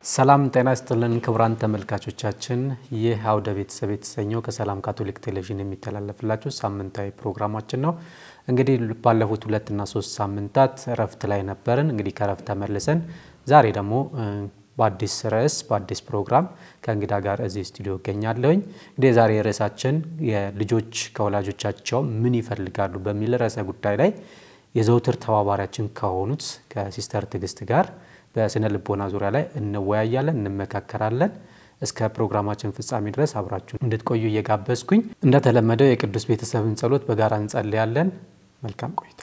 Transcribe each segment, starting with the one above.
ሰላም ጤና ይስጥልን ክቡራን ተመልካቾቻችን፣ ይህ አውደ ቤተሰብ የተሰኘው ከሰላም ካቶሊክ ቴሌቪዥን የሚተላለፍላችሁ ሳምንታዊ ፕሮግራማችን ነው። እንግዲህ ባለፉት ሁለትና ሶስት ሳምንታት እረፍት ላይ ነበርን። እንግዲህ ከእረፍት ተመልሰን ዛሬ ደግሞ በአዲስ ርዕስ በአዲስ ፕሮግራም ከእንግዳ ጋር እዚህ ስቱዲዮ እገኛለሁኝ። እንግዲህ የዛሬ ርዕሳችን የልጆች ከወላጆቻቸው ምን ይፈልጋሉ በሚል ርዕሰ ጉዳይ ላይ የዘውትር ተባባሪያችን ከሆኑት ከሲስተር ትዕግስት ጋር በስነ ልቦና ዙሪያ ላይ እንወያያለን፣ እንመካከራለን። እስከ ፕሮግራማችን ፍጻሜ ድረስ አብራችሁን እንድትቆዩ እየጋበዝኩኝ እንደተለመደው የቅዱስ ቤተሰብን ጸሎት በጋራ እንጸልያለን። መልካም ቆይታ።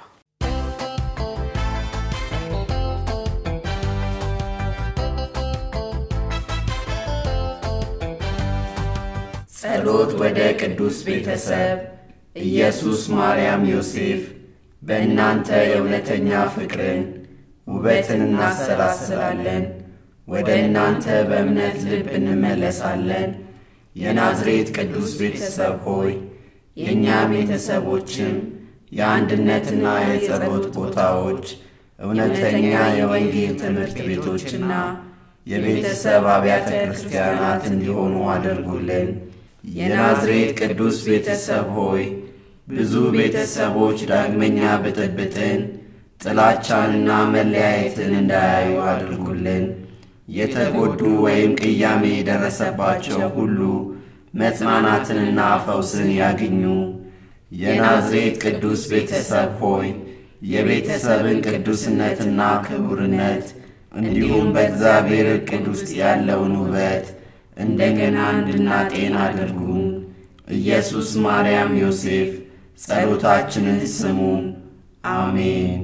ጸሎት ወደ ቅዱስ ቤተሰብ ኢየሱስ፣ ማርያም፣ ዮሴፍ በእናንተ የእውነተኛ ፍቅርን ውበትን እናሰላስላለን። ወደ እናንተ በእምነት ልብ እንመለሳለን። የናዝሬት ቅዱስ ቤተሰብ ሆይ የእኛ ቤተሰቦችም የአንድነትና የጸሎት ቦታዎች፣ እውነተኛ የወንጌል ትምህርት ቤቶችና የቤተሰብ አብያተ ክርስቲያናት እንዲሆኑ አድርጉልን። የናዝሬት ቅዱስ ቤተሰብ ሆይ ብዙ ቤተሰቦች ዳግመኛ ብጥብጥን ጥላቻንና መለያየትን እንዳያዩ አድርጉልን። የተጎዱ ወይም ቅያሜ የደረሰባቸው ሁሉ መጽናናትንና ፈውስን ያግኙ። የናዝሬት ቅዱስ ቤተሰብ ሆይ የቤተሰብን ቅዱስነትና ክቡርነት እንዲሁም በእግዚአብሔር ዕቅድ ውስጥ ያለውን ውበት እንደገና እንድናጤን አድርጉን። ኢየሱስ፣ ማርያም፣ ዮሴፍ ጸሎታችንን ስሙ። አሜን።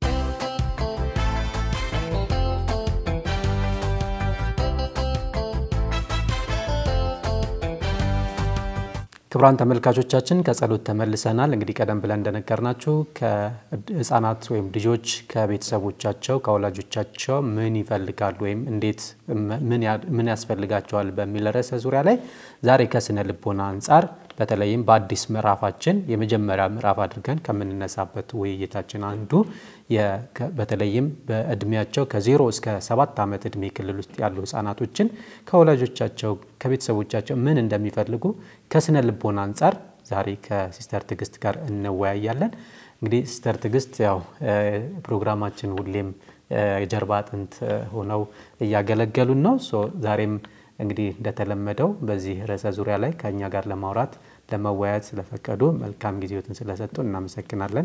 ክቡራን ተመልካቾቻችን ከጸሎት ተመልሰናል። እንግዲህ ቀደም ብለን እንደነገርናችሁ ከህፃናት ወይም ልጆች ከቤተሰቦቻቸው ከወላጆቻቸው ምን ይፈልጋሉ ወይም እንዴት ምን ያስፈልጋቸዋል በሚል ርዕሰ ዙሪያ ላይ ዛሬ ከስነ ልቦና አንጻር በተለይም በአዲስ ምዕራፋችን የመጀመሪያ ምዕራፍ አድርገን ከምንነሳበት ውይይታችን አንዱ በተለይም በእድሜያቸው ከዜሮ እስከ ሰባት ዓመት እድሜ ክልል ውስጥ ያሉ ህጻናቶችን ከወላጆቻቸው ከቤተሰቦቻቸው ምን እንደሚፈልጉ ከስነ ልቦና አንጻር ዛሬ ከሲስተር ትዕግስት ጋር እንወያያለን። እንግዲህ ሲስተር ትዕግስት ያው ፕሮግራማችን ሁሌም የጀርባ አጥንት ሆነው እያገለገሉን ነው። ዛሬም እንግዲህ እንደተለመደው በዚህ ርዕሰ ዙሪያ ላይ ከእኛ ጋር ለማውራት ለመወያየት ስለፈቀዱ መልካም ጊዜዎትን ስለሰጡ እናመሰግናለን።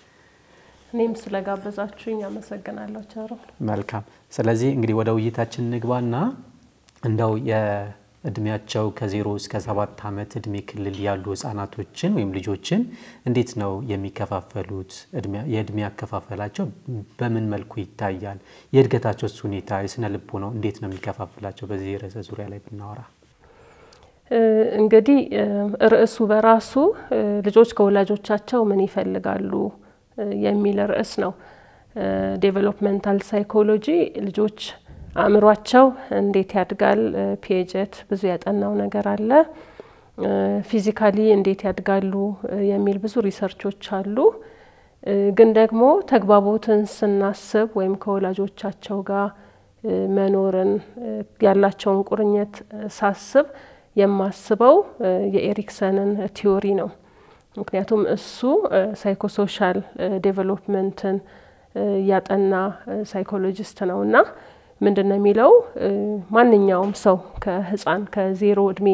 እኔም ስለጋበዛችሁኝ አመሰግናለሁ። ቸሮ መልካም። ስለዚህ እንግዲህ ወደ ውይይታችን ንግባና እንደው የእድሜያቸው ከዜሮ እስከ ሰባት ዓመት እድሜ ክልል ያሉ ህጻናቶችን ወይም ልጆችን እንዴት ነው የሚከፋፈሉት? የእድሜ አከፋፈላቸው በምን መልኩ ይታያል? የእድገታቸውስ ሁኔታ የስነ ልቦ ነው እንዴት ነው የሚከፋፍላቸው? በዚህ ርዕሰ ዙሪያ ላይ ብናወራ እንግዲህ ርዕሱ በራሱ ልጆች ከወላጆቻቸው ምን ይፈልጋሉ የሚል ርዕስ ነው። ዴቨሎፕመንታል ሳይኮሎጂ ልጆች አእምሯቸው እንዴት ያድጋል፣ ፒኤጀት ብዙ ያጠናው ነገር አለ። ፊዚካሊ እንዴት ያድጋሉ የሚል ብዙ ሪሰርቾች አሉ። ግን ደግሞ ተግባቦትን ስናስብ ወይም ከወላጆቻቸው ጋር መኖርን ያላቸውን ቁርኝት ሳስብ የማስበው የኤሪክሰንን ቲዮሪ ነው። ምክንያቱም እሱ ሳይኮሶሻል ዴቨሎፕመንትን ያጠና ሳይኮሎጂስት ነው እና ምንድን ነው የሚለው ማንኛውም ሰው ከህፃን ከዜሮ እድሜ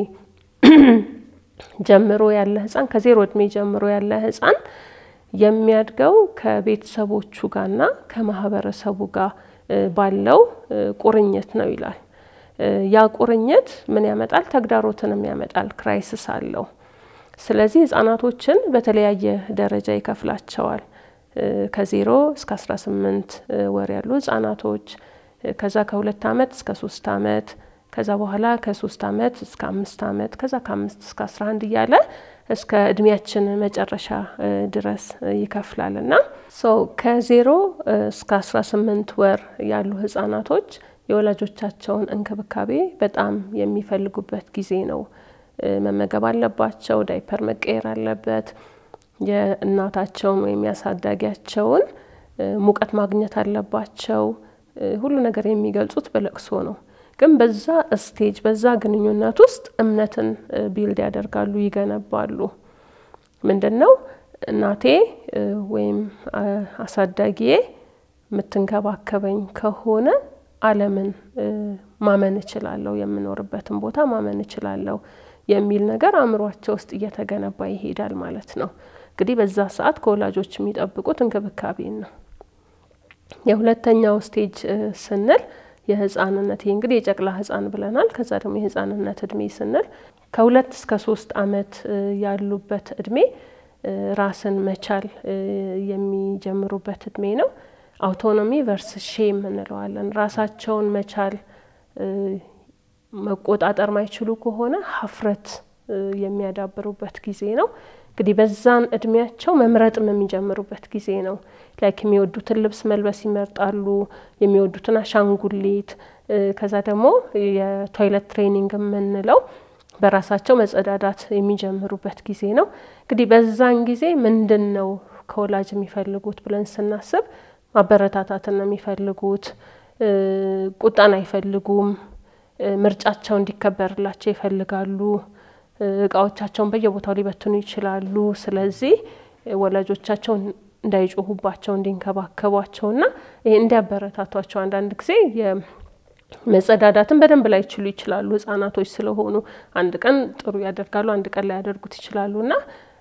ጀምሮ ያለ ህፃን ከዜሮ እድሜ ጀምሮ ያለ ህፃን የሚያድገው ከቤተሰቦቹ ጋርና ከማህበረሰቡ ጋር ባለው ቁርኝት ነው ይላል። ያ ቁርኝት ምን ያመጣል? ተግዳሮትንም ያመጣል። ክራይሲስ አለው። ስለዚህ ህጻናቶችን በተለያየ ደረጃ ይከፍላቸዋል። ከዜሮ እስከ አስራ ስምንት ወር ያሉ ህጻናቶች ከዛ ከሁለት ዓመት እስከ ሶስት ዓመት ከዛ በኋላ ከሶስት ዓመት እስከ አምስት ዓመት ከዛ ከአምስት እስከ አስራ አንድ እያለ እስከ እድሜያችን መጨረሻ ድረስ ይከፍላል እና ሰው ከዜሮ እስከ አስራ ስምንት ወር ያሉ ህጻናቶች የወላጆቻቸውን እንክብካቤ በጣም የሚፈልጉበት ጊዜ ነው። መመገብ አለባቸው። ዳይፐር መቀየር አለበት። የእናታቸውን ወይም ያሳዳጊያቸውን ሙቀት ማግኘት አለባቸው። ሁሉ ነገር የሚገልጹት በለቅሶ ነው። ግን በዛ ስቴጅ በዛ ግንኙነት ውስጥ እምነትን ቢልድ ያደርጋሉ፣ ይገነባሉ። ምንድን ነው እናቴ ወይም አሳዳጊዬ የምትንከባከበኝ ከሆነ ዓለምን ማመን እችላለሁ፣ የምኖርበትን ቦታ ማመን እችላለሁ የሚል ነገር አእምሯቸው ውስጥ እየተገነባ ይሄዳል ማለት ነው። እንግዲህ በዛ ሰዓት ከወላጆች የሚጠብቁት እንክብካቤን ነው። የሁለተኛው ስቴጅ ስንል የህፃንነት ይሄ እንግዲህ የጨቅላ ህፃን ብለናል። ከዛ ደግሞ የህፃንነት እድሜ ስንል ከሁለት እስከ ሶስት አመት ያሉበት እድሜ ራስን መቻል የሚጀምሩበት እድሜ ነው። አውቶኖሚ ቨርስ ሼም እንለዋለን። ራሳቸውን መቻል መቆጣጠር ማይችሉ ከሆነ ሀፍረት የሚያዳብሩበት ጊዜ ነው። እንግዲህ በዛን እድሜያቸው መምረጥም የሚጀምሩበት ጊዜ ነው። ላይክ የሚወዱትን ልብስ መልበስ ይመርጣሉ፣ የሚወዱትን አሻንጉሊት። ከዛ ደግሞ የቶይለት ትሬኒንግ የምንለው በራሳቸው መጸዳዳት የሚጀምሩበት ጊዜ ነው። እንግዲህ በዛን ጊዜ ምንድን ነው ከወላጅ የሚፈልጉት ብለን ስናስብ ማበረታታትን ነው የሚፈልጉት። ቁጣን አይፈልጉም። ምርጫቸው እንዲከበርላቸው ይፈልጋሉ። እቃዎቻቸውን በየቦታው ሊበትኑ ይችላሉ። ስለዚህ ወላጆቻቸው እንዳይጮሁባቸው እንዲንከባከቧቸውና ይሄ እንዲያበረታቷቸው አንዳንድ ጊዜ መጸዳዳትን በደንብ ላይችሉ ይችላሉ። ህጻናቶች ስለሆኑ አንድ ቀን ጥሩ ያደርጋሉ፣ አንድ ቀን ላያደርጉት ይችላሉ እና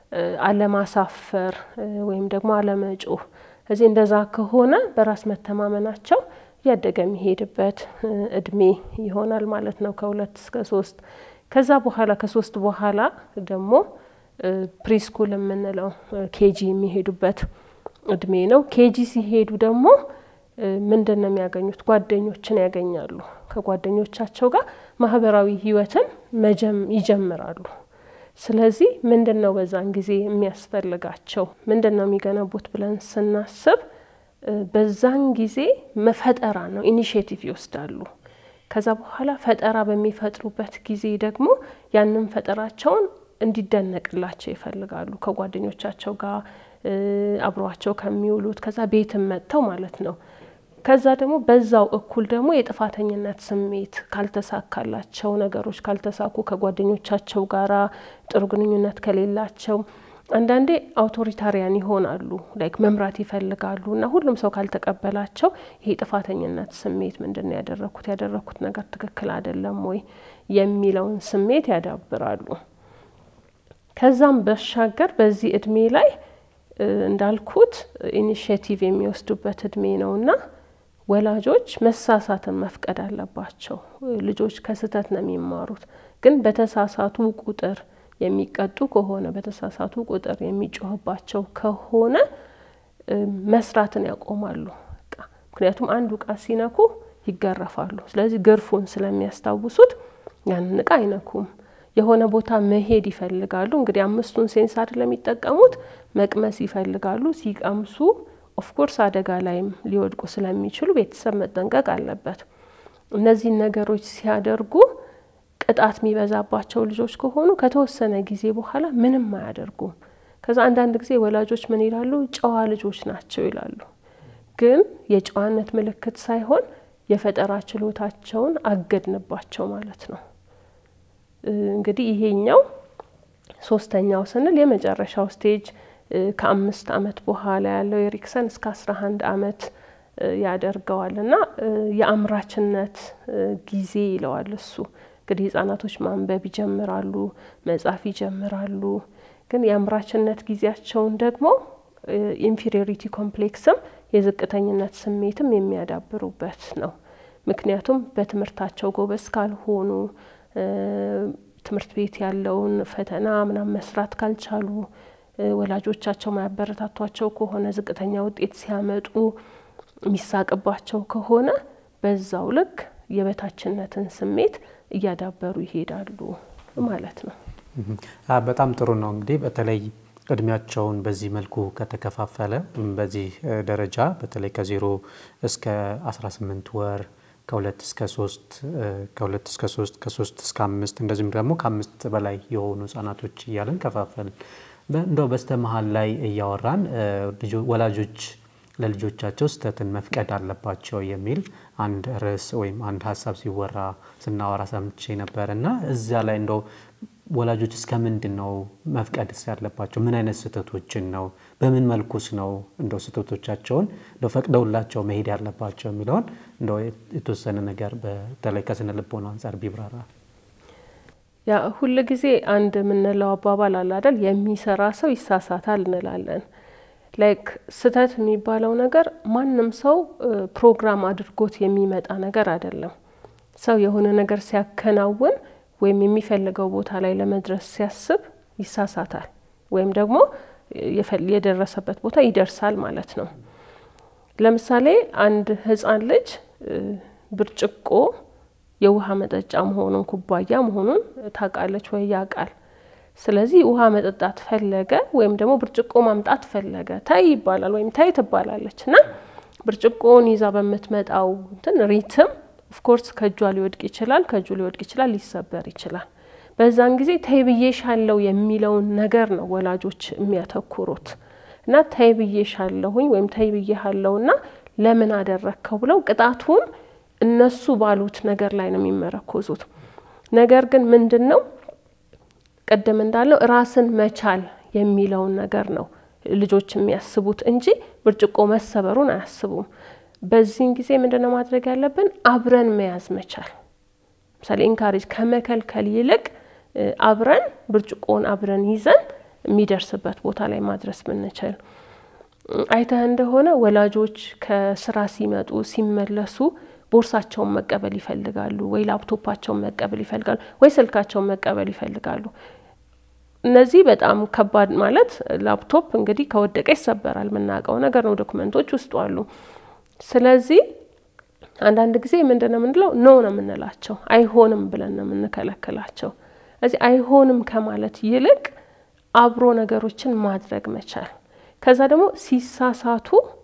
አለማሳፈር ወይም ደግሞ አለመጮህ እዚህ እንደዛ ከሆነ በራስ መተማመናቸው እያደገ የሚሄድበት እድሜ ይሆናል ማለት ነው ከሁለት እስከ ሶስት ከዛ በኋላ ከሶስት በኋላ ደግሞ ፕሪስኩል የምንለው ኬጂ የሚሄዱበት እድሜ ነው። ኬጂ ሲሄዱ ደግሞ ምንድን ነው የሚያገኙት? ጓደኞችን ያገኛሉ። ከጓደኞቻቸው ጋር ማህበራዊ ህይወትን ይጀምራሉ። ስለዚህ ምንድን ነው በዛን ጊዜ የሚያስፈልጋቸው ምንድን ነው የሚገነቡት ብለን ስናስብ በዛን ጊዜ መፈጠራ ነው። ኢኒሽቲቭ ይወስዳሉ። ከዛ በኋላ ፈጠራ በሚፈጥሩበት ጊዜ ደግሞ ያንን ፈጠራቸውን እንዲደነቅላቸው ይፈልጋሉ። ከጓደኞቻቸው ጋር አብረዋቸው ከሚውሉት ከዛ ቤትም መጥተው ማለት ነው። ከዛ ደግሞ በዛው እኩል ደግሞ የጥፋተኝነት ስሜት ካልተሳካላቸው፣ ነገሮች ካልተሳኩ፣ ከጓደኞቻቸው ጋራ ጥሩ ግንኙነት ከሌላቸው አንዳንዴ አውቶሪታሪያን ይሆናሉ። ላይክ መምራት ይፈልጋሉ እና ሁሉም ሰው ካልተቀበላቸው ይሄ ጥፋተኝነት ስሜት ምንድን ነው ያደረግኩት ያደረግኩት ነገር ትክክል አይደለም ወይ የሚለውን ስሜት ያዳብራሉ። ከዛም በሻገር በዚህ እድሜ ላይ እንዳልኩት ኢኒሽቲቭ የሚወስዱበት እድሜ ነውና ወላጆች መሳሳትን መፍቀድ አለባቸው። ልጆች ከስህተት ነው የሚማሩት። ግን በተሳሳቱ ቁጥር የሚቀጡ ከሆነ በተሳሳቱ ቁጥር የሚጮህባቸው ከሆነ መስራትን ያቆማሉ። ምክንያቱም አንዱ እቃ ሲነኩ ይገረፋሉ። ስለዚህ ግርፉን ስለሚያስታውሱት ያንን እቃ አይነኩም። የሆነ ቦታ መሄድ ይፈልጋሉ። እንግዲህ አምስቱን ሴንስ አይደለም የሚጠቀሙት፣ መቅመስ ይፈልጋሉ። ሲቀምሱ ኦፍኮርስ አደጋ ላይም ሊወድቁ ስለሚችሉ ቤተሰብ መጠንቀቅ አለበት። እነዚህን ነገሮች ሲያደርጉ ቅጣት የሚበዛባቸው ልጆች ከሆኑ ከተወሰነ ጊዜ በኋላ ምንም አያደርጉም። ከዛ አንዳንድ ጊዜ ወላጆች ምን ይላሉ? ጨዋ ልጆች ናቸው ይላሉ። ግን የጨዋነት ምልክት ሳይሆን የፈጠራ ችሎታቸውን አገድንባቸው ማለት ነው። እንግዲህ ይሄኛው ሶስተኛው ስንል የመጨረሻው ስቴጅ ከአምስት አመት በኋላ ያለው የሪክሰን እስከ አስራ አንድ አመት ያደርገዋል እና የአምራችነት ጊዜ ይለዋል እሱ እንግዲህ ህጻናቶች ማንበብ ይጀምራሉ፣ መጻፍ ይጀምራሉ። ግን የአምራችነት ጊዜያቸውን ደግሞ ኢንፌሪዮሪቲ ኮምፕሌክስም የዝቅተኝነት ስሜትም የሚያዳብሩበት ነው። ምክንያቱም በትምህርታቸው ጎበዝ ካልሆኑ ትምህርት ቤት ያለውን ፈተና ምናምን መስራት ካልቻሉ ወላጆቻቸው ማያበረታቷቸው ከሆነ ዝቅተኛ ውጤት ሲያመጡ የሚሳቅባቸው ከሆነ በዛው ልክ የበታችነትን ስሜት እያዳበሩ ይሄዳሉ ማለት ነው። በጣም ጥሩ ነው። እንግዲህ በተለይ እድሜያቸውን በዚህ መልኩ ከተከፋፈለ በዚህ ደረጃ በተለይ ከዜሮ እስከ 18 ወር ከሁለት እስከ ሶስት ከሁለት እስከ ሶስት ከሶስት እስከ አምስት እንደዚሁም ደግሞ ከአምስት በላይ የሆኑ ህጻናቶች እያለን ከፋፈልን። እንደው በስተ መሀል ላይ እያወራን ወላጆች ለልጆቻቸው ስህተትን መፍቀድ አለባቸው የሚል አንድ ርዕስ ወይም አንድ ሀሳብ ሲወራ ስናወራ ሰምቼ ነበር እና እዚያ ላይ እንደው ወላጆች እስከ ምንድን ነው መፍቀድስ ያለባቸው? ምን አይነት ስህተቶችን ነው? በምን መልኩስ ነው እንደው ስህተቶቻቸውን እንደው ፈቅደውላቸው መሄድ ያለባቸው የሚለውን እንደው የተወሰነ ነገር በተለይ ከስነ ልቦና አንጻር ቢብራራ። ያ ሁል ጊዜ አንድ የምንለው አባባል አለ አይደል? የሚሰራ ሰው ይሳሳታል እንላለን። ላይክ ስህተት የሚባለው ነገር ማንም ሰው ፕሮግራም አድርጎት የሚመጣ ነገር አይደለም። ሰው የሆነ ነገር ሲያከናውን ወይም የሚፈልገው ቦታ ላይ ለመድረስ ሲያስብ ይሳሳታል ወይም ደግሞ የደረሰበት ቦታ ይደርሳል ማለት ነው። ለምሳሌ አንድ ሕፃን ልጅ ብርጭቆ የውሃ መጠጫ መሆኑን ኩባያ መሆኑን ታውቃለች ወይ ያውቃል። ስለዚህ ውሃ መጠጣት ፈለገ ወይም ደግሞ ብርጭቆ ማምጣት ፈለገ፣ ታይ ይባላል ወይም ታይ ትባላለች እና ብርጭቆውን ይዛ በምትመጣው እንትን ሪትም ኦፍኮርስ ከእጇ ሊወድቅ ይችላል፣ ከእጁ ሊወድቅ ይችላል፣ ሊሰበር ይችላል። በዛን ጊዜ ተይ ብዬሻለሁ የሚለውን ነገር ነው ወላጆች የሚያተኩሩት እና ተይ ብዬሻለሁኝ ወይም ተይ ብዬሃለሁና ለምን አደረግከው ብለው ቅጣቱን እነሱ ባሉት ነገር ላይ ነው የሚመረኮዙት። ነገር ግን ምንድን ነው ቅድም እንዳለው ራስን መቻል የሚለውን ነገር ነው ልጆች የሚያስቡት እንጂ ብርጭቆ መሰበሩን አያስቡም። በዚህን ጊዜ ምንድን ነው ማድረግ ያለብን? አብረን መያዝ መቻል። ምሳሌ ኢንካሬጅ ከመከልከል ይልቅ አብረን ብርጭቆውን አብረን ይዘን የሚደርስበት ቦታ ላይ ማድረስ ብንችል። አይተህ እንደሆነ ወላጆች ከስራ ሲመጡ ሲመለሱ ቦርሳቸውን መቀበል ይፈልጋሉ፣ ወይ ላፕቶፓቸውን መቀበል ይፈልጋሉ፣ ወይ ስልካቸውን መቀበል ይፈልጋሉ። እነዚህ በጣም ከባድ ማለት ላፕቶፕ እንግዲህ ከወደቀ ይሰበራል፣ የምናውቀው ነገር ነው። ዶክመንቶች ውስጡ አሉ። ስለዚህ አንዳንድ ጊዜ ምንድን ነው የምንለው? ኖ ነው የምንላቸው፣ አይሆንም ብለን ነው የምንከለክላቸው። እዚህ አይሆንም ከማለት ይልቅ አብሮ ነገሮችን ማድረግ መቻል። ከዛ ደግሞ ሲሳሳቱ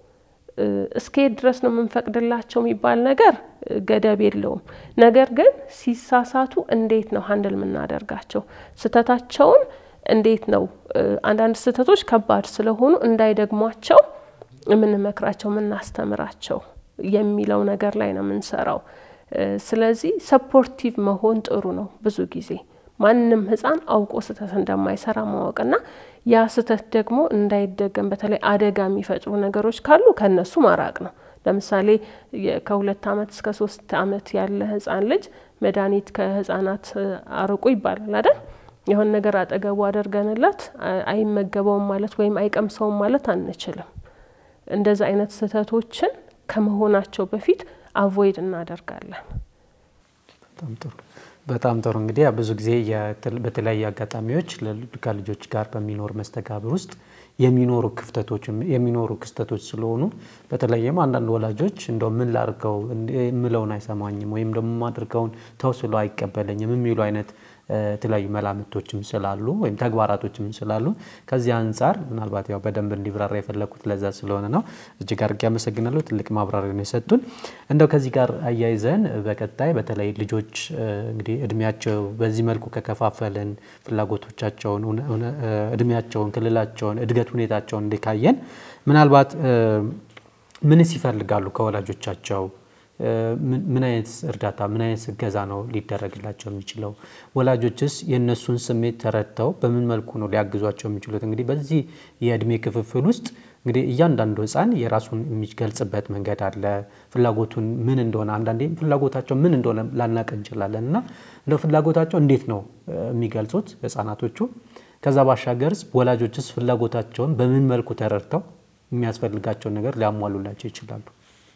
እስከየት ድረስ ነው የምንፈቅድላቸው የሚባል ነገር ገደብ የለውም። ነገር ግን ሲሳሳቱ እንዴት ነው ሀንድል የምናደርጋቸው? ስህተታቸውን እንዴት ነው አንዳንድ ስህተቶች ከባድ ስለሆኑ እንዳይደግሟቸው የምንመክራቸው የምናስተምራቸው የሚለው ነገር ላይ ነው የምንሰራው። ስለዚህ ሰፖርቲቭ መሆን ጥሩ ነው። ብዙ ጊዜ ማንም ሕፃን አውቆ ስህተት እንደማይሰራ ማወቅና ያ ስህተት ደግሞ እንዳይደገም በተለይ አደጋ የሚፈጥሩ ነገሮች ካሉ ከነሱ ማራቅ ነው። ለምሳሌ ከሁለት ዓመት እስከ ሶስት ዓመት ያለ ሕፃን ልጅ መድኃኒት ከሕፃናት አርቁ ይባላል አይደል? የሆነ ነገር አጠገቡ አደርገንለት አይመገበውም ማለት ወይም አይቀምሰውም ማለት አንችልም። እንደዚ አይነት ስህተቶችን ከመሆናቸው በፊት አቮይድ እናደርጋለን። በጣም ጥሩ በጣም ጥሩ። እንግዲህ ብዙ ጊዜ በተለያዩ አጋጣሚዎች ከልጆች ጋር በሚኖር መስተጋብር ውስጥ የሚኖሩ ክፍተቶች የሚኖሩ ክስተቶች ስለሆኑ በተለይም አንዳንድ ወላጆች እንደው ምን ላድርገው የምለውን አይሰማኝም ወይም ደግሞ ማድርገውን ተው ስሎ አይቀበለኝም የሚሉ አይነት የተለያዩ መላምቶችም ስላሉ ወይም ተግባራቶችም ስላሉ ከዚህ አንጻር ምናልባት ያው በደንብ እንዲብራራ የፈለግኩት ለዛ ስለሆነ ነው። እጅግ አድርጌ አመሰግናለሁ። ትልቅ ማብራሪያ ነው የሰጡን። እንደው ከዚህ ጋር አያይዘን በቀጣይ በተለይ ልጆች እንግዲህ እድሜያቸው በዚህ መልኩ ከከፋፈልን ፍላጎቶቻቸውን፣ እድሜያቸውን፣ ክልላቸውን፣ እድገት ሁኔታቸውን እንዲካየን ምናልባት ምንስ ይፈልጋሉ ከወላጆቻቸው ምን አይነት እርዳታ ምን አይነት እገዛ ነው ሊደረግላቸው የሚችለው? ወላጆችስ የእነሱን ስሜት ተረድተው በምን መልኩ ነው ሊያግዟቸው የሚችሉት? እንግዲህ በዚህ የእድሜ ክፍፍል ውስጥ እንግዲህ እያንዳንዱ ሕፃን የራሱን የሚገልጽበት መንገድ አለ። ፍላጎቱን ምን እንደሆነ አንዳንዴ ፍላጎታቸው ምን እንደሆነ ላናቅ እንችላለን እና እንደው ፍላጎታቸው እንዴት ነው የሚገልጹት ሕፃናቶቹ? ከዛ ባሻገርስ ወላጆችስ ፍላጎታቸውን በምን መልኩ ተረድተው የሚያስፈልጋቸውን ነገር ሊያሟሉላቸው ይችላሉ?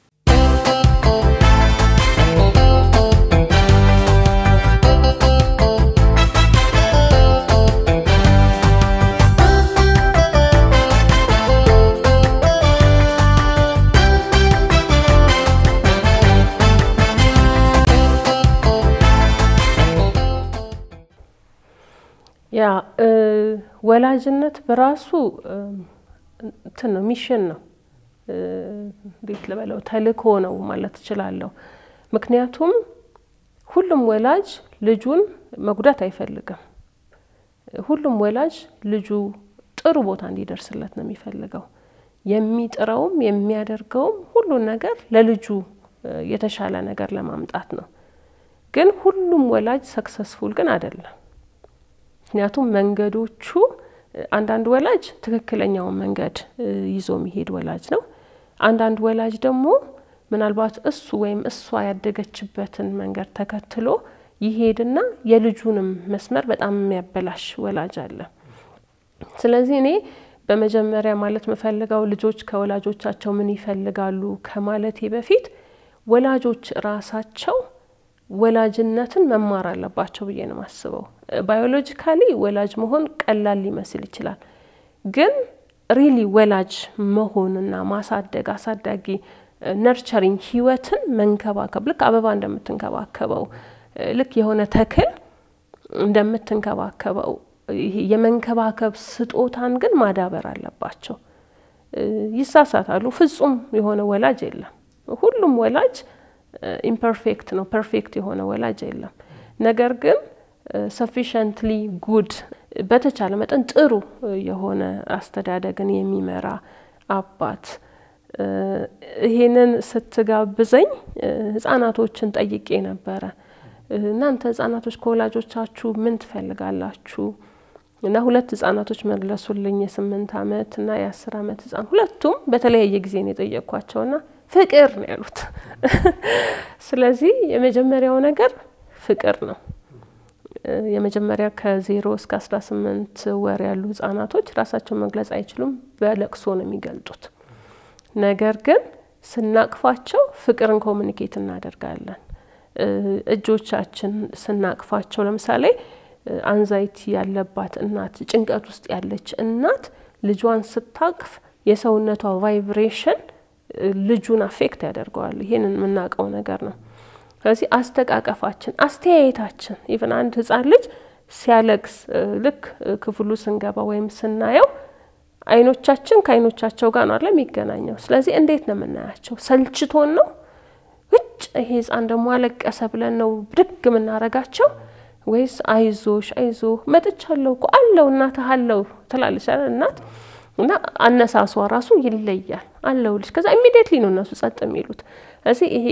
ያ ወላጅነት በራሱ እንትን ነው፣ ሚሽን ነው። እንዴት ልበለው፣ ተልእኮ ነው ማለት እችላለሁ። ምክንያቱም ሁሉም ወላጅ ልጁን መጉዳት አይፈልግም። ሁሉም ወላጅ ልጁ ጥሩ ቦታ እንዲደርስለት ነው የሚፈልገው። የሚጥረውም የሚያደርገውም ሁሉን ነገር ለልጁ የተሻለ ነገር ለማምጣት ነው። ግን ሁሉም ወላጅ ሰክሰስፉል ግን አይደለም። ምክንያቱም መንገዶቹ አንዳንድ ወላጅ ትክክለኛውን መንገድ ይዞ የሚሄድ ወላጅ ነው። አንዳንድ ወላጅ ደግሞ ምናልባት እሱ ወይም እሷ ያደገችበትን መንገድ ተከትሎ ይሄድና የልጁንም መስመር በጣም የሚያበላሽ ወላጅ አለ። ስለዚህ እኔ በመጀመሪያ ማለት የምፈልገው ልጆች ከወላጆቻቸው ምን ይፈልጋሉ ከማለቴ በፊት ወላጆች ራሳቸው ወላጅነትን መማር አለባቸው ብዬ ነው የማስበው። ባዮሎጂካሊ ወላጅ መሆን ቀላል ሊመስል ይችላል። ግን ሪሊ ወላጅ መሆንና ማሳደግ አሳዳጊ ነርቸሪንግ ህይወትን መንከባከብ ልክ አበባ እንደምትንከባከበው ልክ የሆነ ተክል እንደምትንከባከበው ይሄ የመንከባከብ ስጦታን ግን ማዳበር አለባቸው። ይሳሳታሉ። ፍጹም የሆነ ወላጅ የለም። ሁሉም ወላጅ ኢምፐርፌክት ነው። ፐርፌክት የሆነ ወላጅ የለም። ነገር ግን ሰፊሸንትሊ ጉድ በተቻለ መጠን ጥሩ የሆነ አስተዳደግን የሚመራ አባት ይሄንን ስትጋብዘኝ ህጻናቶችን ጠይቄ ነበረ። እናንተ ህጻናቶች ከወላጆቻችሁ ምን ትፈልጋላችሁ? እና ሁለት ህጻናቶች መለሱልኝ። የስምንት አመት እና የአስር አመት ህጻን ሁለቱም በተለያየ ጊዜ ነው የጠየቅኳቸውና ፍቅር ነው ያሉት። ስለዚህ የመጀመሪያው ነገር ፍቅር ነው። የመጀመሪያ ከዜሮ እስከ አስራ ስምንት ወር ያሉ ህጻናቶች ራሳቸውን መግለጽ አይችሉም፣ በለቅሶ ነው የሚገልጡት። ነገር ግን ስናቅፋቸው ፍቅርን ኮሚኒኬት እናደርጋለን። እጆቻችን ስናቅፋቸው ለምሳሌ አንዛይቲ ያለባት እናት፣ ጭንቀት ውስጥ ያለች እናት ልጇን ስታቅፍ የሰውነቷ ቫይብሬሽን ልጁን አፌክት ያደርገዋል። ይሄንን የምናውቀው ነገር ነው። ስለዚህ አስተቃቀፋችን፣ አስተያየታችን ኢቨን አንድ ህጻን ልጅ ሲያለቅስ ልክ ክፍሉ ስንገባ ወይም ስናየው አይኖቻችን ከአይኖቻቸው ጋር ነው አለ የሚገናኘው። ስለዚህ እንዴት ነው የምናያቸው? ሰልችቶን ነው ውጭ ይሄ ህጻን ደግሞ አለቀሰ ብለን ነው ብድግ የምናረጋቸው ወይስ አይዞሽ አይዞ መጥቻለሁ እኮ አለው እናትህ አለው ትላለች እናት እና አነሳሷ ራሱ ይለያል። አለውልሽ ከዛ ኢሚዲየትሊ ነው እነሱ ጸጥ የሚሉት። ስለዚህ ይሄ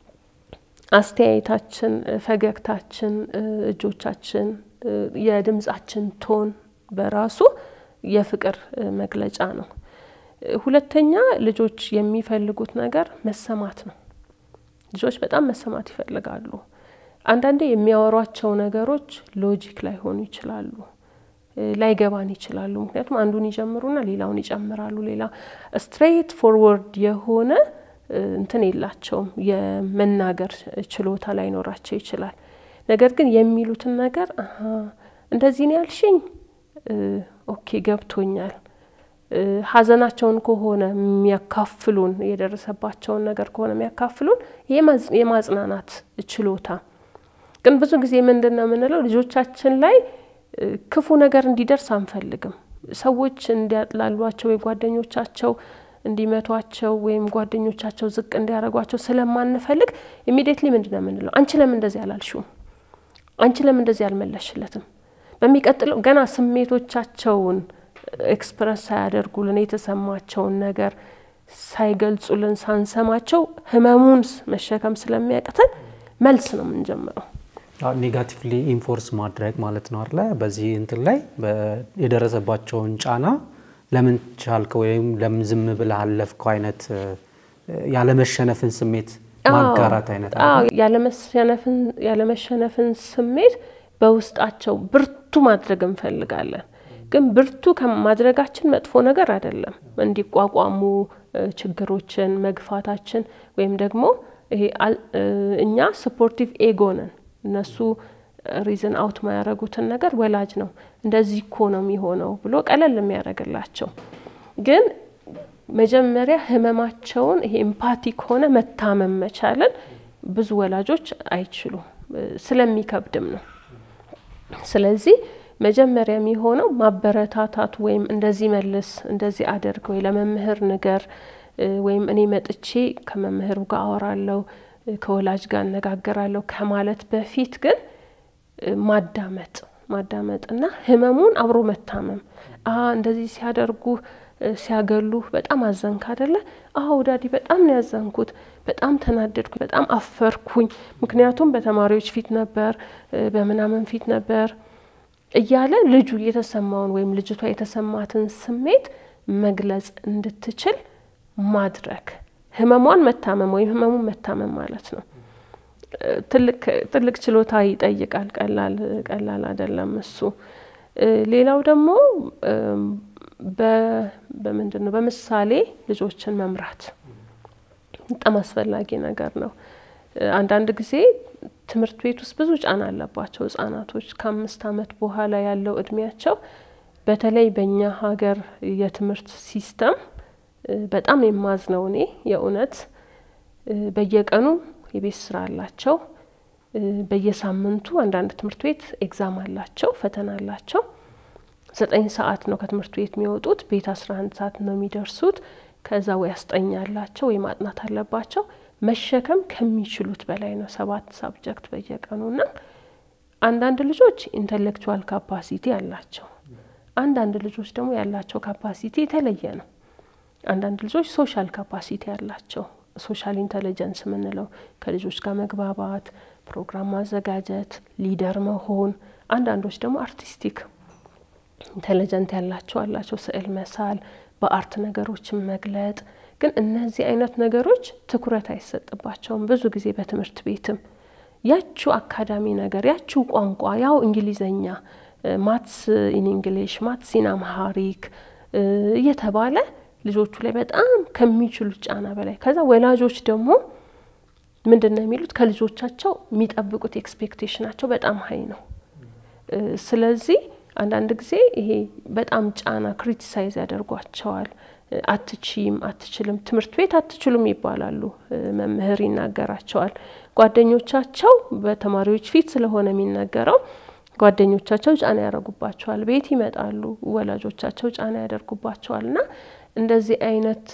አስተያየታችን፣ ፈገግታችን፣ እጆቻችን፣ የድምጻችን ቶን በራሱ የፍቅር መግለጫ ነው። ሁለተኛ ልጆች የሚፈልጉት ነገር መሰማት ነው። ልጆች በጣም መሰማት ይፈልጋሉ። አንዳንዴ የሚያወሯቸው ነገሮች ሎጂክ ላይሆኑ ይችላሉ፣ ላይገባን ይችላሉ። ምክንያቱም አንዱን ይጀምሩና ሌላውን ይጨምራሉ። ሌላ ስትሬት ፎርወርድ የሆነ እንትን የላቸውም፣ የመናገር ችሎታ ላይኖራቸው ይችላል። ነገር ግን የሚሉትን ነገር አሀ እንደዚህ ነው ያልሽኝ፣ ኦኬ ገብቶኛል። ሀዘናቸውን ከሆነ የሚያካፍሉን የደረሰባቸውን ነገር ከሆነ የሚያካፍሉን የማጽናናት ችሎታ ግን ብዙ ጊዜ ምንድን ነው የምንለው ልጆቻችን ላይ ክፉ ነገር እንዲደርስ አንፈልግም። ሰዎች እንዲያጥላሏቸው ወይ ጓደኞቻቸው እንዲመቷቸው ወይም ጓደኞቻቸው ዝቅ እንዲያደርጓቸው ስለማንፈልግ ኢሚዲየትሊ ምንድን ነው የምንለው? አንቺ ለምን እንደዚህ አላልሽውም? አንቺ ለምን እንደዚህ አልመለሽለትም? በሚቀጥለው ገና ስሜቶቻቸውን ኤክስፕረስ ሳያደርጉልን የተሰማቸውን ነገር ሳይገልጹልን ሳንሰማቸው ህመሙን መሸከም ስለሚያቅተን መልስ ነው የምንጀምረው። ኔጋቲቭሊ ኢንፎርስ ማድረግ ማለት ነው አለ በዚህ እንትን ላይ የደረሰባቸውን ጫና ለምን ቻልከው ወይም ለምን ዝም ብለህ አለፍከው አይነት ያለመሸነፍን ስሜት ማጋራት አይነት ያለመሸነፍን ስሜት በውስጣቸው ብርቱ ማድረግ እንፈልጋለን። ግን ብርቱ ከማድረጋችን መጥፎ ነገር አይደለም። እንዲቋቋሙ ችግሮችን መግፋታችን ወይም ደግሞ ይሄ እኛ ስፖርቲቭ ኤጎ ነን። እነሱ ሪዝን አውት ማያደረጉትን ነገር ወላጅ ነው እንደዚህ እኮ ነው የሚሆነው ብሎ ቀለል የሚያደርግላቸው። ግን መጀመሪያ ህመማቸውን ይሄ ኤምፓቲክ ሆነ መታመም መቻልን ብዙ ወላጆች አይችሉም፣ ስለሚከብድም ነው። ስለዚህ መጀመሪያ የሚሆነው ማበረታታት ወይም እንደዚህ መልስ፣ እንደዚህ አድርግ ወይ ለመምህር ንገር ወይም እኔ መጥቼ ከመምህሩ ጋር አወራለሁ ከወላጅ ጋር እነጋገራለሁ ከማለት በፊት ግን ማዳመጥ ማዳመጥ እና ህመሙን አብሮ መታመም አ እንደዚህ ሲያደርጉ ሲያገሉህ በጣም አዘንክ አደለ? አዎ ዳዲ በጣም ነው ያዘንኩት፣ በጣም ተናደድኩኝ፣ በጣም አፈርኩኝ። ምክንያቱም በተማሪዎች ፊት ነበር፣ በምናምን ፊት ነበር እያለ ልጁ የተሰማውን ወይም ልጅቷ የተሰማትን ስሜት መግለጽ እንድትችል ማድረግ ህመሟን መታመም ወይም ህመሙን መታመም ማለት ነው። ትልቅ ችሎታ ይጠይቃል። ቀላል ቀላል አይደለም እሱ። ሌላው ደግሞ በምንድን ነው በምሳሌ ልጆችን መምራት በጣም አስፈላጊ ነገር ነው። አንዳንድ ጊዜ ትምህርት ቤት ውስጥ ብዙ ጫና አለባቸው ህጻናቶች ከአምስት ዓመት በኋላ ያለው እድሜያቸው በተለይ በእኛ ሀገር የትምህርት ሲስተም በጣም የማዝነው እኔ የእውነት በየቀኑ የቤት ስራ አላቸው። በየሳምንቱ አንዳንድ ትምህርት ቤት ኤግዛም አላቸው፣ ፈተና አላቸው። ዘጠኝ ሰዓት ነው ከትምህርት ቤት የሚወጡት፣ ቤት አስራ አንድ ሰዓት ነው የሚደርሱት። ከዛ ወይ አስጠኛ አላቸው ወይ ማጥናት አለባቸው። መሸከም ከሚችሉት በላይ ነው፣ ሰባት ሳብጀክት በየቀኑ እና አንዳንድ ልጆች ኢንተሌክቹዋል ካፓሲቲ አላቸው። አንዳንድ ልጆች ደግሞ ያላቸው ካፓሲቲ የተለየ ነው። አንዳንድ ልጆች ሶሻል ካፓሲቲ አላቸው። ሶሻል ኢንተለጀንስ የምንለው ከልጆች ጋር መግባባት፣ ፕሮግራም ማዘጋጀት፣ ሊደር መሆን። አንዳንዶች ደግሞ አርቲስቲክ ኢንተለጀንት ያላቸው አላቸው፣ ስዕል መሳል፣ በአርት ነገሮችን መግለጥ። ግን እነዚህ አይነት ነገሮች ትኩረት አይሰጥባቸውም ብዙ ጊዜ በትምህርት ቤትም ያችው አካዳሚ ነገር ያችው ቋንቋ ያው እንግሊዘኛ ማትስ ኢን እንግሊሽ ማትስ ኢን አምሃሪክ እየተባለ ልጆቹ ላይ በጣም ከሚችሉት ጫና በላይ ከዛ ወላጆች ደግሞ ምንድን ነው የሚሉት ከልጆቻቸው የሚጠብቁት ኤክስፔክቴሽናቸው በጣም ሀይ ነው። ስለዚህ አንዳንድ ጊዜ ይሄ በጣም ጫና ክሪቲሳይዝ ያደርጓቸዋል። አትችም፣ አትችልም፣ ትምህርት ቤት አትችሉም ይባላሉ። መምህር ይናገራቸዋል። ጓደኞቻቸው በተማሪዎች ፊት ስለሆነ የሚነገረው ጓደኞቻቸው ጫና ያደርጉባቸዋል። ቤት ይመጣሉ፣ ወላጆቻቸው ጫና ያደርጉባቸዋል እና እንደዚህ አይነት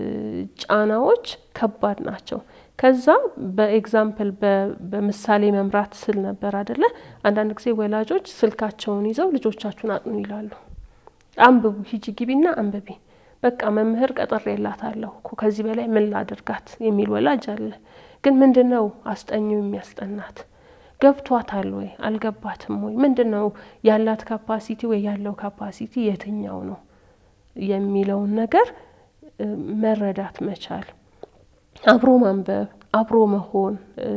ጫናዎች ከባድ ናቸው። ከዛ በኤግዛምፕል በምሳሌ መምራት ስል ነበር አደለ? አንዳንድ ጊዜ ወላጆች ስልካቸውን ይዘው ልጆቻችሁን አጥኑ ይላሉ። አንብቡ፣ ሂጂ ግቢና አንብቢ፣ በቃ መምህር ቀጠር የላታለሁ እኮ ከዚህ በላይ ምን ላድርጋት የሚል ወላጅ አለ። ግን ምንድን ነው አስጠኚው የሚያስጠናት? ገብቷታል ወይ አልገባትም ወይ? ምንድን ነው ያላት ካፓሲቲ ወይ ያለው ካፓሲቲ የትኛው ነው የሚለውን ነገር መረዳት መቻል፣ አብሮ ማንበብ፣ አብሮ መሆን፣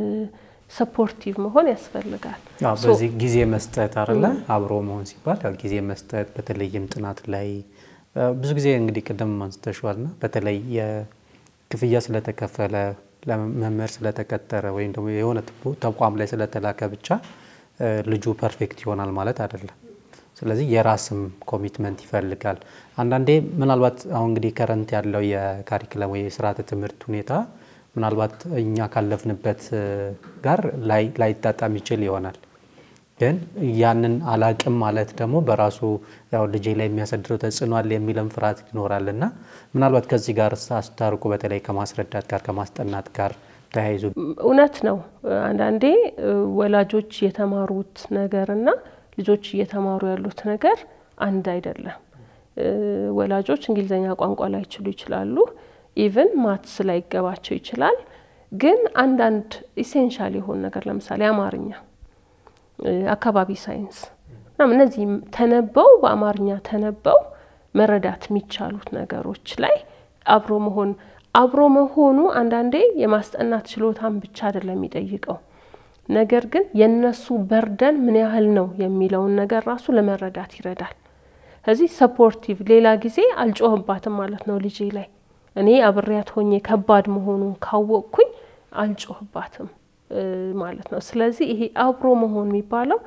ሰፖርቲቭ መሆን ያስፈልጋል። በዚህ ጊዜ መስጠት አለ አብሮ መሆን ሲባል ያው ጊዜ መስጠት በተለይም ጥናት ላይ ብዙ ጊዜ እንግዲህ ቅድም አንስተሽዋል ና በተለይ የክፍያ ስለተከፈለ ለመምህር ስለተቀጠረ ወይም ደግሞ የሆነ ተቋም ላይ ስለተላከ ብቻ ልጁ ፐርፌክት ይሆናል ማለት አይደለም። ስለዚህ የራስም ኮሚትመንት ይፈልጋል። አንዳንዴ ምናልባት አሁን እንግዲህ ከረንት ያለው የካሪክለም ወይ የስርዓተ ትምህርት ሁኔታ ምናልባት እኛ ካለፍንበት ጋር ላይጣጣም ይችል ይሆናል። ግን ያንን አላቅም ማለት ደግሞ በራሱ ያው ልጄ ላይ የሚያሳድረው ተጽዕኖ አለ የሚለም ፍርሃት ይኖራል እና ምናልባት ከዚህ ጋር አስታርቁ በተለይ ከማስረዳት ጋር ከማስጠናት ጋር ተያይዞ እውነት ነው። አንዳንዴ ወላጆች የተማሩት ነገርና ልጆች እየተማሩ ያሉት ነገር አንድ አይደለም። ወላጆች እንግሊዝኛ ቋንቋ ላይችሉ ይችላሉ። ኢቭን ማትስ ላይገባቸው ይችላል። ግን አንዳንድ ኢሴንሻል የሆኑ ነገር ለምሳሌ አማርኛ፣ አካባቢ ሳይንስ ምናምን እነዚህ ተነበው በአማርኛ ተነበው መረዳት የሚቻሉት ነገሮች ላይ አብሮ መሆን አብሮ መሆኑ አንዳንዴ የማስጠናት ችሎታን ብቻ አይደለም የሚጠይቀው ነገር ግን የነሱ በርደን ምን ያህል ነው የሚለውን ነገር ራሱ ለመረዳት ይረዳል። ከዚህ ሰፖርቲቭ ሌላ ጊዜ አልጮህባትም ማለት ነው ልጄ ላይ እኔ አብሬያት ሆኜ ከባድ መሆኑን ካወቅኩኝ አልጮህባትም ማለት ነው። ስለዚህ ይሄ አብሮ መሆን የሚባለው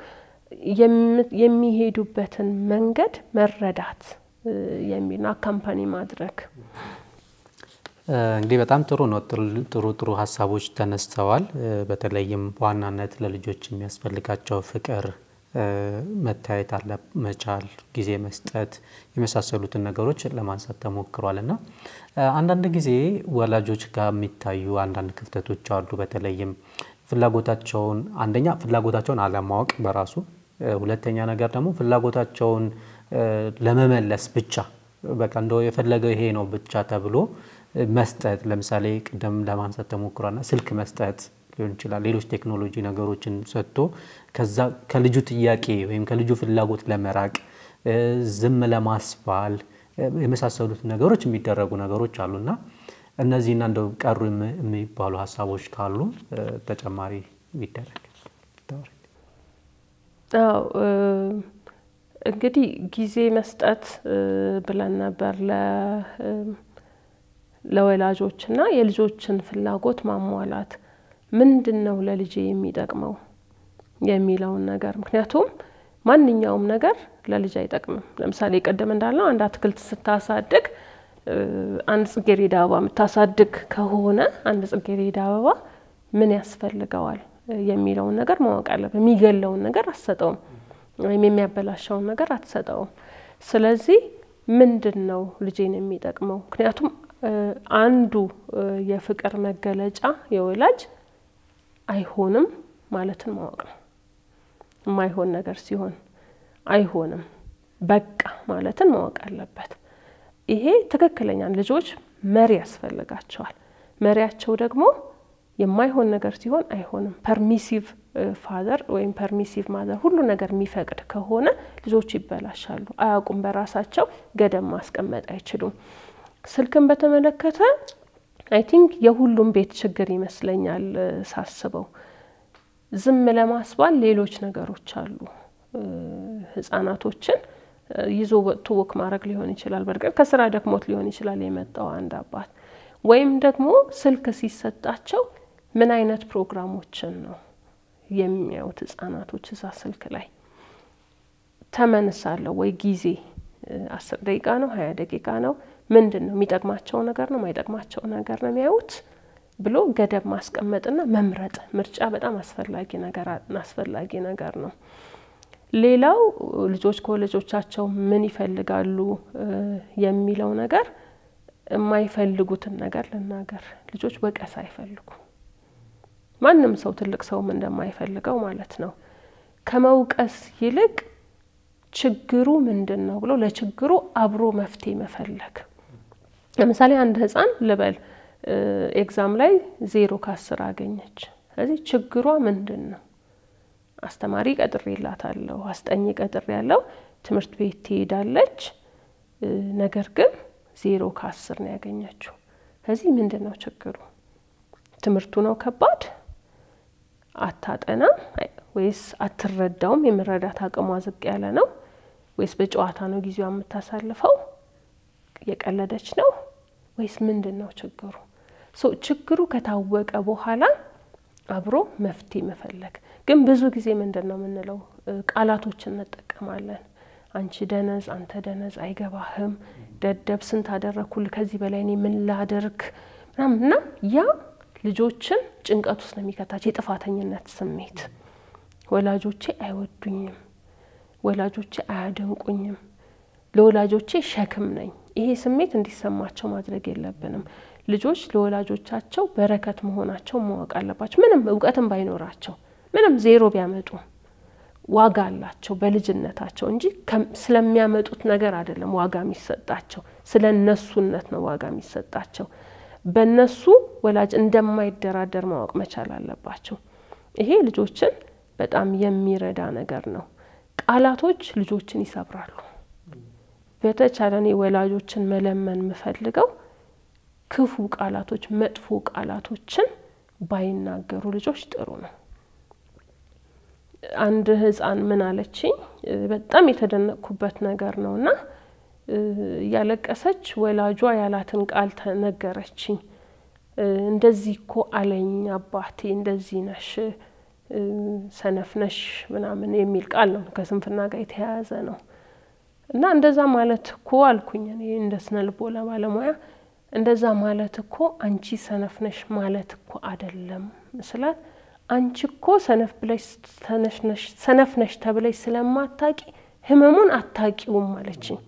የሚሄዱበትን መንገድ መረዳት የሚል ነው። አካምፓኒ ማድረግ እንግዲህ በጣም ጥሩ ነው። ጥሩ ጥሩ ሀሳቦች ተነስተዋል። በተለይም በዋናነት ለልጆች የሚያስፈልጋቸው ፍቅር፣ መታየት አለ መቻል፣ ጊዜ መስጠት የመሳሰሉትን ነገሮች ለማንሳት ተሞክሯል እና አንዳንድ ጊዜ ወላጆች ጋር የሚታዩ አንዳንድ ክፍተቶች አሉ። በተለይም ፍላጎታቸውን አንደኛ ፍላጎታቸውን አለማወቅ በራሱ ሁለተኛ ነገር ደግሞ ፍላጎታቸውን ለመመለስ ብቻ በቃ እንደው የፈለገው ይሄ ነው ብቻ ተብሎ መስጠት ለምሳሌ ቅደም ለማንሳት ተሞክሯልና ስልክ መስጠት ሊሆን ይችላል። ሌሎች ቴክኖሎጂ ነገሮችን ሰጥቶ ከዛ ከልጁ ጥያቄ ወይም ከልጁ ፍላጎት ለመራቅ ዝም ለማስባል የመሳሰሉት ነገሮች የሚደረጉ ነገሮች አሉና እነዚህና እንደው ቀሩ የሚባሉ ሀሳቦች ካሉ ተጨማሪ ቢደረግ። አዎ እንግዲህ ጊዜ መስጠት ብለን ነበር ለወላጆች እና የልጆችን ፍላጎት ማሟላት ምንድን ነው ለልጄ የሚጠቅመው የሚለውን ነገር ምክንያቱም ማንኛውም ነገር ለልጅ አይጠቅምም። ለምሳሌ ቅድም እንዳልነው አንድ አትክልት ስታሳድግ አንድ ጽጌሬዳ አበባ የምታሳድግ ከሆነ አንድ ጽጌሬዳ አበባ ምን ያስፈልገዋል የሚለውን ነገር ማወቅ አለብን። የሚገለውን ነገር አትሰጠውም፣ ወይም የሚያበላሸውን ነገር አትሰጠውም። ስለዚህ ምንድን ነው ልጄን የሚጠቅመው? ምክንያቱም አንዱ የፍቅር መገለጫ የወላጅ አይሆንም ማለትን ማወቅ ነው። የማይሆን ነገር ሲሆን አይሆንም በቃ ማለትን ማወቅ አለበት። ይሄ ትክክለኛ ልጆች መሪ ያስፈልጋቸዋል። መሪያቸው ደግሞ የማይሆን ነገር ሲሆን አይሆንም ፐርሚሲቭ ፋዘር ወይም ፐርሚሲቭ ማዘር ሁሉ ነገር የሚፈቅድ ከሆነ ልጆች ይበላሻሉ። አያውቁም፣ በራሳቸው ገደብ ማስቀመጥ አይችሉም። ስልክን በተመለከተ አይ ቲንክ የሁሉም ቤት ችግር ይመስለኛል ሳስበው። ዝም ለማስባል ሌሎች ነገሮች አሉ። ህጻናቶችን ይዞ ወጥቶ ወክ ማድረግ ሊሆን ይችላል። በርግጥ ከስራ ደክሞት ሊሆን ይችላል የመጣው አንድ አባት ወይም ደግሞ ስልክ ሲሰጣቸው ምን አይነት ፕሮግራሞችን ነው የሚያዩት ህጻናቶች እዛ ስልክ ላይ ተመንሳለሁ ወይ ጊዜ አስር ደቂቃ ነው ሀያ ደቂቃ ነው ምንድን ነው የሚጠቅማቸው ነገር ነው ማይጠቅማቸው ነገር ነው የሚያዩት ብሎ ገደብ ማስቀመጥና መምረጥ ምርጫ በጣም አስፈላጊ ነገር አስፈላጊ ነገር ነው። ሌላው ልጆች ከወላጆቻቸው ምን ይፈልጋሉ የሚለው ነገር የማይፈልጉትን ነገር ልናገር። ልጆች ወቀሳ አይፈልጉም። ማንም ሰው ትልቅ ሰውም እንደማይፈልገው ማለት ነው። ከመውቀስ ይልቅ ችግሩ ምንድን ነው ብሎ ለችግሩ አብሮ መፍትሄ መፈለግ። ለምሳሌ አንድ ህፃን ልበል ኤግዛም ላይ ዜሮ ከአስር አገኘች። ስለዚህ ችግሯ ምንድን ነው? አስተማሪ ቀጥሬላታለሁ፣ አስጠኝ ቀጥሬ ያለው ትምህርት ቤት ትሄዳለች። ነገር ግን ዜሮ ከአስር ነው ያገኘችው። ስለዚህ ምንድን ነው ችግሩ? ትምህርቱ ነው ከባድ? አታጠናም ወይስ አትረዳውም? የመረዳት አቅሟ ዝቅ ያለ ነው ወይስ በጨዋታ ነው ጊዜዋ የምታሳልፈው? የቀለደች ነው ወይስ ምንድን ነው ችግሩ? ችግሩ ከታወቀ በኋላ አብሮ መፍትሄ መፈለግ። ግን ብዙ ጊዜ ምንድን ነው የምንለው? ቃላቶችን እንጠቀማለን። አንቺ ደነዝ፣ አንተ ደነዝ፣ አይገባህም፣ ደደብ፣ ስንት አደረግኩልህ፣ ከዚህ በላይ እኔ ምን ላደርግ ምናምን እና ያ ልጆችን ጭንቀት ውስጥ ነው የሚከታቸው። የጥፋተኝነት ስሜት ወላጆቼ አይወዱኝም፣ ወላጆቼ አያደንቁኝም፣ ለወላጆቼ ሸክም ነኝ። ይሄ ስሜት እንዲሰማቸው ማድረግ የለብንም። ልጆች ለወላጆቻቸው በረከት መሆናቸው ማወቅ አለባቸው። ምንም እውቀትም ባይኖራቸው ምንም ዜሮ ቢያመጡ ዋጋ አላቸው በልጅነታቸው እንጂ ስለሚያመጡት ነገር አይደለም ዋጋ የሚሰጣቸው፣ ስለ እነሱነት ነው ዋጋ የሚሰጣቸው። በእነሱ ወላጅ እንደማይደራደር ማወቅ መቻል አለባቸው። ይሄ ልጆችን በጣም የሚረዳ ነገር ነው። ቃላቶች ልጆችን ይሰብራሉ። በተቻለ እኔ ወላጆችን መለመን የምፈልገው ክፉ ቃላቶች፣ መጥፎ ቃላቶችን ባይናገሩ ልጆች ጥሩ ነው። አንድ ህፃን ምን አለችኝ፣ በጣም የተደነቅኩበት ነገር ነው እና እያለቀሰች ወላጇ ያላትን ቃል ተነገረችኝ። እንደዚህ እኮ አለኝ አባቴ፣ እንደዚህ ነሽ፣ ሰነፍ ነሽ ምናምን የሚል ቃል ነው። ከስንፍና ጋር የተያያዘ ነው እና እንደዛ ማለት እኮ አልኩኝ እኔ እንደ ስነ ልቦና ባለሙያ እንደዛ ማለት እኮ አንቺ ሰነፍ ነሽ ማለት እኮ አደለም ስላት አንቺ እኮ ሰነፍ ብለሽ ሰነፍ ነሽ ተብለሽ ስለማታቂ ህመሙን አታቂውም አለችኝ።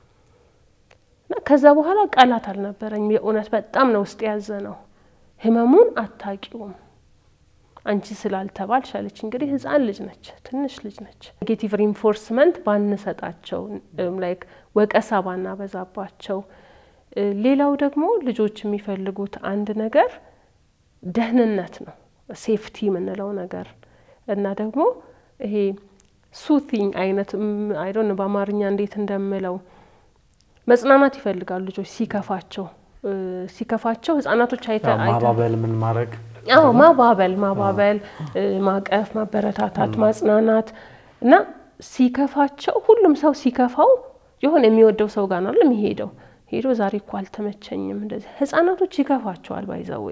ከዛ በኋላ ቃላት አልነበረኝም። የእውነት በጣም ነው ውስጥ ያዘ ነው። ህመሙን አታቂውም አንቺ ስላልተባልሽ አለች። እንግዲህ ህፃን ልጅ ነች፣ ትንሽ ልጅ ነች። ኔጌቲቭ ሪንፎርስመንት ባንሰጣቸው፣ ላይክ ወቀሳ ባናበዛባቸው። ሌላው ደግሞ ልጆች የሚፈልጉት አንድ ነገር ደህንነት ነው፣ ሴፍቲ የምንለው ነገር እና ደግሞ ይሄ ሱቲንግ አይነት አይዶን በአማርኛ እንዴት እንደምለው መጽናናት ይፈልጋሉ ልጆች ሲከፋቸው ሲከፋቸው ህጻናቶች አይተ ማባበል ምን ማድረግ አዎ ማባበል ማባበል ማቀፍ ማበረታታት ማጽናናት እና ሲከፋቸው ሁሉም ሰው ሲከፋው የሆነ የሚወደው ሰው ጋር ነው የሚሄደው ሄዶ ዛሬ እኮ አልተመቸኝም እንደዚህ ህጻናቶች ይከፋቸዋል ባይዘዌ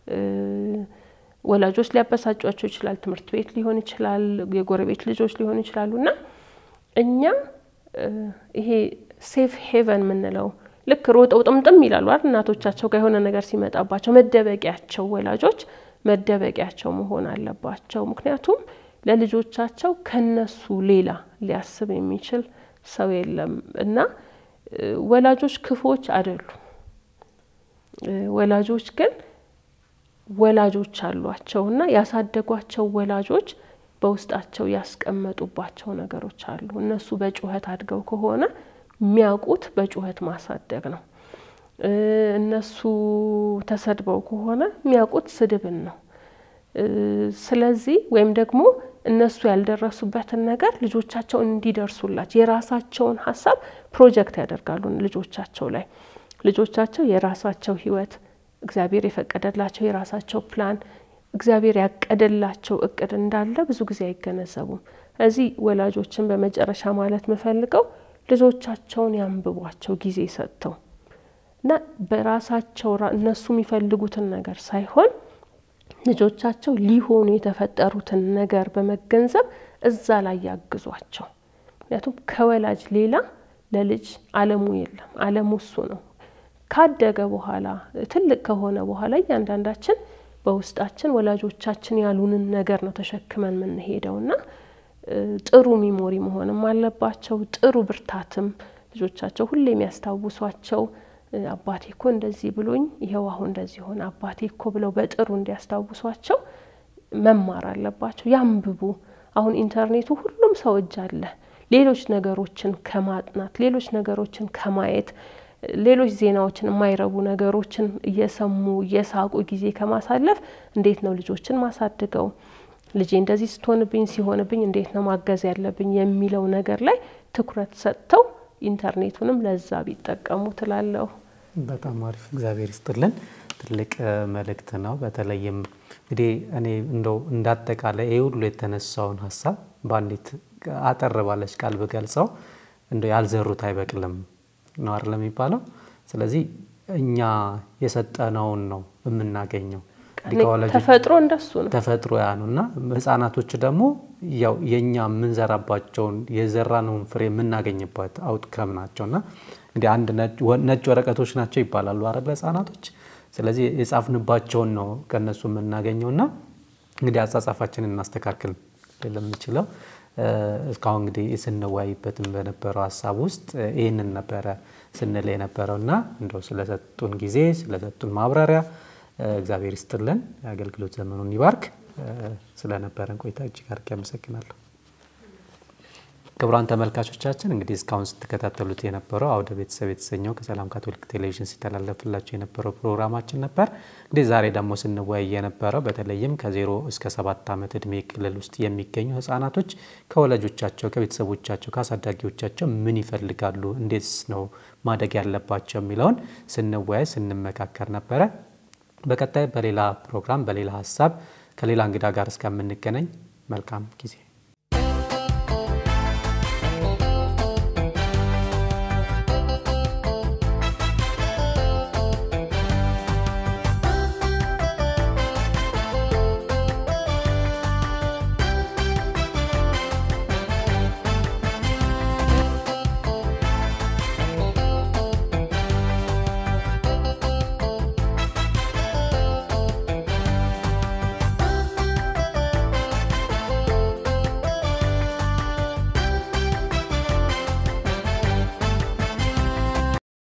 ወላጆች ሊያበሳጯቸው ይችላል ትምህርት ቤት ሊሆን ይችላል የጎረቤት ልጆች ሊሆኑ ይችላሉ እና እኛ ይሄ ሴፍ ሄቨን የምንለው ልክ ሮጠው ጥምጥም ይላሉ አይደል እናቶቻቸው ጋር የሆነ ነገር ሲመጣባቸው መደበቂያቸው ወላጆች መደበቂያቸው መሆን አለባቸው ምክንያቱም ለልጆቻቸው ከነሱ ሌላ ሊያስብ የሚችል ሰው የለም እና ወላጆች ክፎች አይደሉም ወላጆች ግን ወላጆች አሏቸው እና ያሳደጓቸው ወላጆች በውስጣቸው ያስቀመጡባቸው ነገሮች አሉ እነሱ በጩኸት አድገው ከሆነ የሚያውቁት በጩኸት ማሳደግ ነው እነሱ ተሰድበው ከሆነ የሚያውቁት ስድብን ነው ስለዚህ ወይም ደግሞ እነሱ ያልደረሱበትን ነገር ልጆቻቸው እንዲደርሱላቸው የራሳቸውን ሀሳብ ፕሮጀክት ያደርጋሉ ልጆቻቸው ላይ ልጆቻቸው የራሳቸው ህይወት እግዚአብሔር የፈቀደላቸው የራሳቸው ፕላን እግዚአብሔር ያቀደላቸው እቅድ እንዳለ ብዙ ጊዜ አይገነዘቡም እዚህ ወላጆችን በመጨረሻ ማለት የምፈልገው ልጆቻቸውን ያንብቧቸው ጊዜ ሰጥተው እና በራሳቸው እነሱ የሚፈልጉትን ነገር ሳይሆን ልጆቻቸው ሊሆኑ የተፈጠሩትን ነገር በመገንዘብ እዛ ላይ ያግዟቸው ምክንያቱም ከወላጅ ሌላ ለልጅ አለሙ የለም አለሙ እሱ ነው ካደገ በኋላ ትልቅ ከሆነ በኋላ እያንዳንዳችን በውስጣችን ወላጆቻችን ያሉንን ነገር ነው ተሸክመን የምንሄደው እና ጥሩ ሚሞሪ መሆንም አለባቸው ጥሩ ብርታትም ልጆቻቸው ሁሌ የሚያስታውሷቸው አባቴ እኮ እንደዚህ ብሎኝ ይኸው አሁን እንደዚህ ሆነ አባቴ እኮ ብለው በጥሩ እንዲያስታውሷቸው መማር አለባቸው ያንብቡ አሁን ኢንተርኔቱ ሁሉም ሰው እጅ አለ ሌሎች ነገሮችን ከማጥናት ሌሎች ነገሮችን ከማየት ሌሎች ዜናዎችን የማይረቡ ነገሮችን እየሰሙ እየሳቁ ጊዜ ከማሳለፍ እንዴት ነው ልጆችን ማሳድገው ልጄ እንደዚህ ስትሆንብኝ ሲሆንብኝ እንዴት ነው ማገዝ ያለብኝ የሚለው ነገር ላይ ትኩረት ሰጥተው ኢንተርኔቱንም ለዛ ቢጠቀሙ ትላለሁ። በጣም አሪፍ እግዚአብሔር ይስጥልን። ትልቅ መልእክት ነው። በተለይም እንግዲህ እኔ እንደው እንዳጠቃላይ ይህ ሁሉ የተነሳውን ሀሳብ በአንዲት አጠር ባለች ቃል ብገልጸው እንደው ያልዘሩት አይበቅልም ነው አይደል የሚባለው። ስለዚህ እኛ የሰጠነውን ነው የምናገኘው። ተፈጥሮ እንደሱ ነው። ተፈጥሮ ያ ነው እና ህጻናቶች ደግሞ ያው የእኛ የምንዘራባቸውን የዘራነውን ፍሬ የምናገኝበት አውትከም ናቸው እና እንግዲህ አንድ ነጭ ወረቀቶች ናቸው ይባላሉ አይደለ ህጻናቶች። ስለዚህ የጻፍንባቸውን ነው ከእነሱ የምናገኘው እና እንግዲህ አጻጻፋችንን እናስተካክል ለምንችለው እስካሁን እንግዲህ ስንወያይበትም በነበረው ሀሳብ ውስጥ ይህንን ነበረ ስንል የነበረው እና እንደው ስለሰጡን ጊዜ ስለሰጡን ማብራሪያ እግዚአብሔር ይስጥልን፣ የአገልግሎት ዘመኑን ይባርክ። ስለነበረን ቆይታ እጅግ አድርጌ አመሰግናለሁ። ክቡራን ተመልካቾቻችን እንግዲህ እስካሁን ስትከታተሉት የነበረው አውደ ቤተሰብ የተሰኘው ከሰላም ካቶሊክ ቴሌቪዥን ሲተላለፍላቸው የነበረው ፕሮግራማችን ነበር። እንግዲህ ዛሬ ደግሞ ስንወያይ የነበረው በተለይም ከዜሮ እስከ ሰባት ዓመት እድሜ ክልል ውስጥ የሚገኙ ህጻናቶች ከወላጆቻቸው፣ ከቤተሰቦቻቸው፣ ከአሳዳጊዎቻቸው ምን ይፈልጋሉ፣ እንዴትስ ነው ማደግ ያለባቸው የሚለውን ስንወያይ ስንመካከር ነበረ። በቀጣይ በሌላ ፕሮግራም በሌላ ሀሳብ ከሌላ እንግዳ ጋር እስከምንገናኝ መልካም ጊዜ